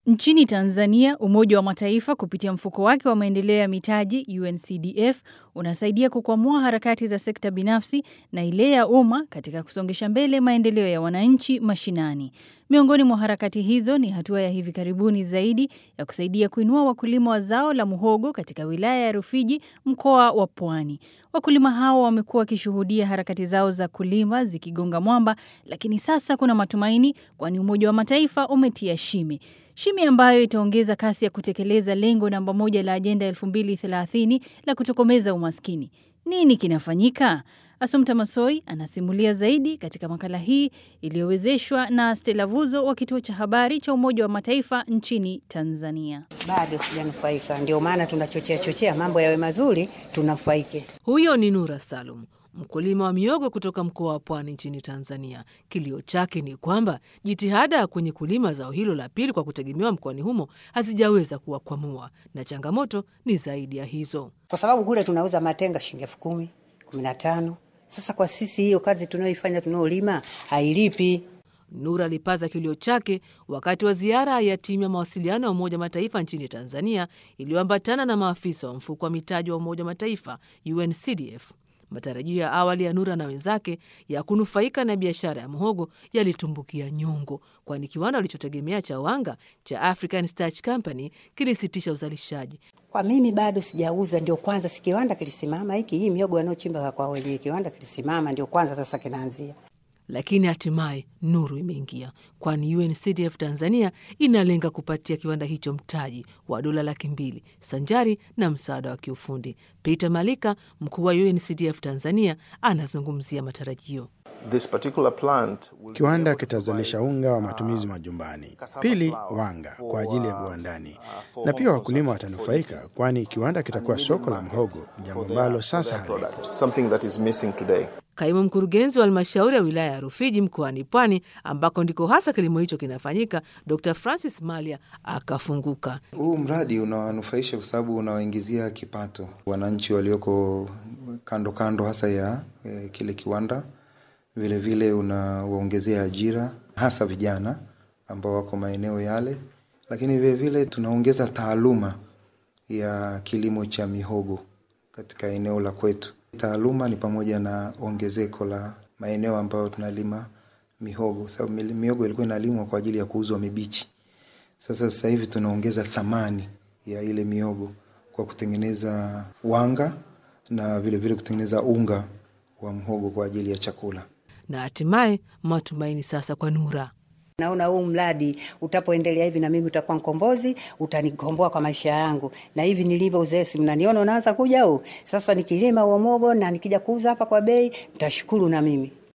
Nchini Tanzania, Umoja wa Mataifa kupitia mfuko wake wa maendeleo ya mitaji UNCDF unasaidia kukwamua harakati za sekta binafsi na ile ya umma katika kusongesha mbele maendeleo ya wananchi mashinani. Miongoni mwa harakati hizo ni hatua ya hivi karibuni zaidi ya kusaidia kuinua wakulima wa zao la muhogo katika wilaya ya Rufiji, mkoa wa Pwani. Wakulima hao wamekuwa wakishuhudia harakati zao za kulima zikigonga mwamba, lakini sasa kuna matumaini, kwani Umoja wa Mataifa umetia shime shime ambayo itaongeza kasi ya kutekeleza lengo namba moja la ajenda elfu mbili thelathini la kutokomeza umaskini. Nini kinafanyika? Asumta Masoi anasimulia zaidi katika makala hii iliyowezeshwa na Stella Vuzo wa kituo cha habari cha Umoja wa Mataifa nchini Tanzania. Bado sijanufaika, ndio maana tunachochea chochea mambo yawe mazuri, tunafaike. Huyo ni Nura Salum, mkulima wa miogo kutoka mkoa wa Pwani nchini Tanzania. Kilio chake ni kwamba jitihada kwenye kulima zao hilo la pili kwa kutegemewa mkoani humo hazijaweza kuwakwamua, na changamoto ni zaidi ya hizo, kwa sababu kule tunauza matenga shilingi elfu kumi kumi na tano. Sasa kwa sisi hiyo kazi tunayoifanya tunaolima hailipi. Nura alipaza kilio chake wakati wa ziara ya timu ya mawasiliano ya Umoja Mataifa nchini Tanzania iliyoambatana na maafisa wa mfuko wa mitaji wa Umoja Mataifa UNCDF. Matarajio ya awali ya Nura na wenzake ya kunufaika na biashara ya muhogo yalitumbukia nyongo, kwani kiwanda walichotegemea cha wanga cha African Starch Company kilisitisha uzalishaji. Kwa mimi bado sijauza, ndio kwanza, si kiwanda kilisimama hiki, hii miogo wanaochimba kwa wenyewe, kiwanda kilisimama, ndio kwanza sasa kinaanzia lakini hatimaye nuru imeingia, kwani UNCDF Tanzania inalenga kupatia kiwanda hicho mtaji wa dola laki mbili sanjari na msaada wa kiufundi. Peter Malika, mkuu wa UNCDF Tanzania, anazungumzia matarajio. Kiwanda kitazalisha unga wa matumizi majumbani, pili wanga kwa ajili ya viwandani, na pia wakulima watanufaika, kwani kiwanda kitakuwa soko la mhogo, jambo ambalo sasa halipo. Kaimu mkurugenzi wa halmashauri ya wilaya ya Rufiji mkoani Pwani, ambako ndiko hasa kilimo hicho kinafanyika, Dr Francis Malia akafunguka. Huu mradi unawanufaisha kwa sababu unawaingizia kipato wananchi walioko kando kando hasa ya eh, kile kiwanda vilevile unawaongezea ajira hasa vijana ambao wako maeneo yale, lakini vilevile tunaongeza taaluma ya kilimo cha mihogo katika eneo la kwetu. Taaluma ni pamoja na ongezeko la maeneo ambayo tunalima mihogo, sababu mihogo ilikuwa inalimwa kwa ajili ya kuuzwa mibichi. Sasa sasa hivi tunaongeza thamani ya ile mihogo kwa kutengeneza wanga na vilevile vile kutengeneza unga wa mhogo kwa ajili ya chakula na hatimaye matumaini sasa kwa Nura. Naona huu mradi utapoendelea hivi, na mimi utakuwa mkombozi, utanikomboa kwa maisha yangu, na hivi nilivyo uzee, si mnaniona unaanza kuja huu sasa. Nikilima uomogo na nikija kuuza hapa kwa bei, mtashukuru na mimi